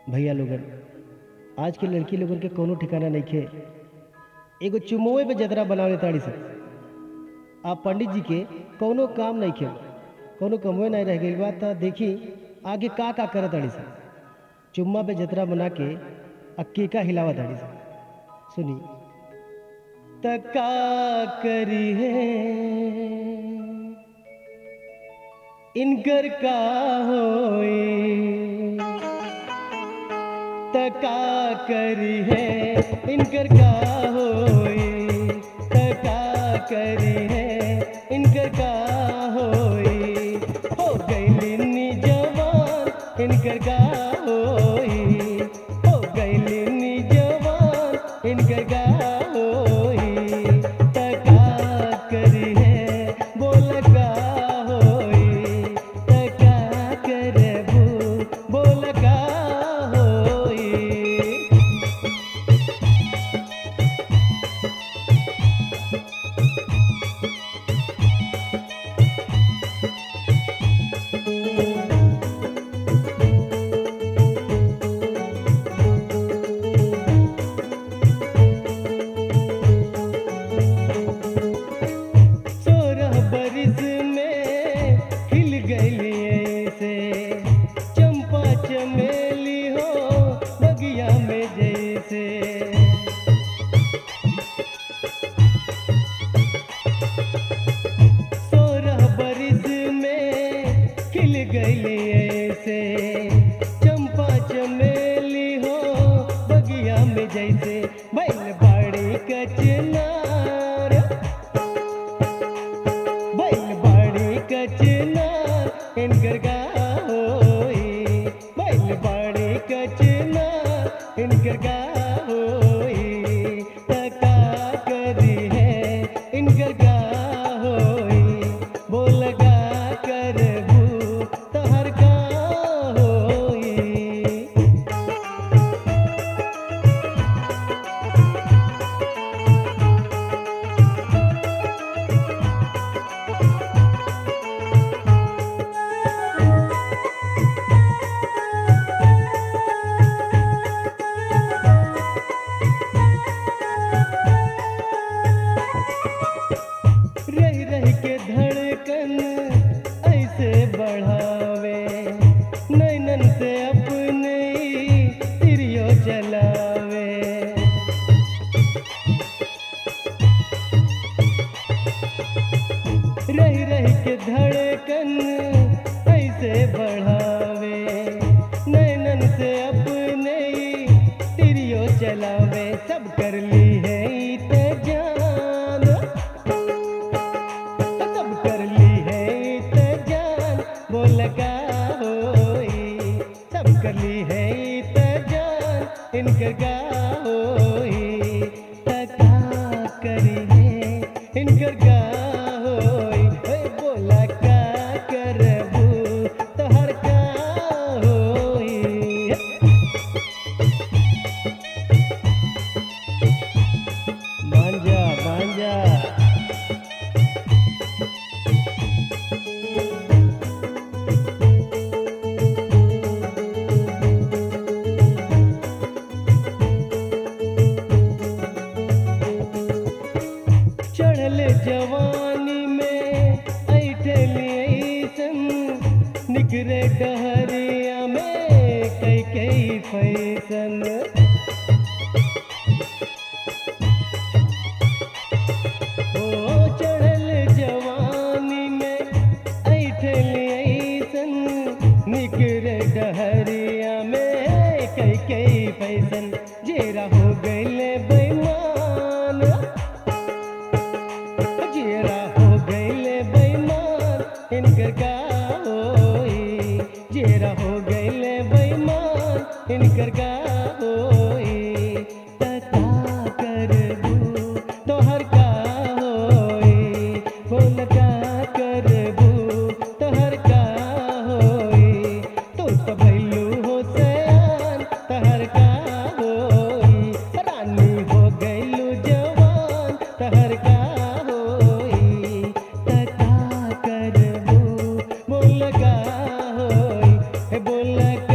भैया लोगन आज के लड़की लोगन के कोनो ठिकाना नइखे एगो चुमोए पे जतरा बनावे ताड़ी सन आप पंडित जी के कोनो काम नइखे कोनो कमोए नहीं रह गइल बा त देखी आगे का का करत ताड़ी सन चुम्मा पे जतरा बना के आ केका हिलावा ताड़ी सन सुनी तका करी है इनकर का होए तका करी है इनकर का होए तका करी है इनकर का होए हो गईलिनी जवान इनकर का होए हो गईलिनी जवान इनकर का होए तका करी है बोल का होए तका करबू बोल का होए सोरह बरिस में खिल गई से चंपा चमेली हो बगिया में जैसे सोरह बरिस में खिल गई से चंपा चमेली हो बगिया में जैसे बैल बाड़ी कचनार बैल बाड़ी कचना इनकर का होई बैल बाड़ी कचना इनकर का होई तका करी है इनकर का होई बोल का करबू तहर का होई रह रह के धड़कन ऐसे बढ़ावे नैनन से अपने ही तिरियो चलावे रह रह के धड़कन ऐसे बढ़ावे नैनन से अपने ही तिरियो चलावे सब कर ली है ई ते जान सब कर ली है ते जान बोल का होई सब कर ली है ते जान इनकर का होई तका करी है इनकर का होई ओए बोला का करबू तोहर का होई मांजा मांजा चढ़ल जवानी में ऐठली ऐसन निकरे डहरिया में कई कई फैसन ओ चढ़ल जवानी में ऐठली ऐसन निकरे डहरिया में कई कई फैसन जेरा हो गईले बेईमान जेरा हो गईले बेईमान इनकर का होई जेरा हो गईले बेईमान इनकर का होई तका करबू तोहर का होई बोल का करबू तोहर का होई तू तो भैलू हो सयान तहर का होई रानी हो गईलू जवान तहर का होई तका करबू बोल का होई हे बोल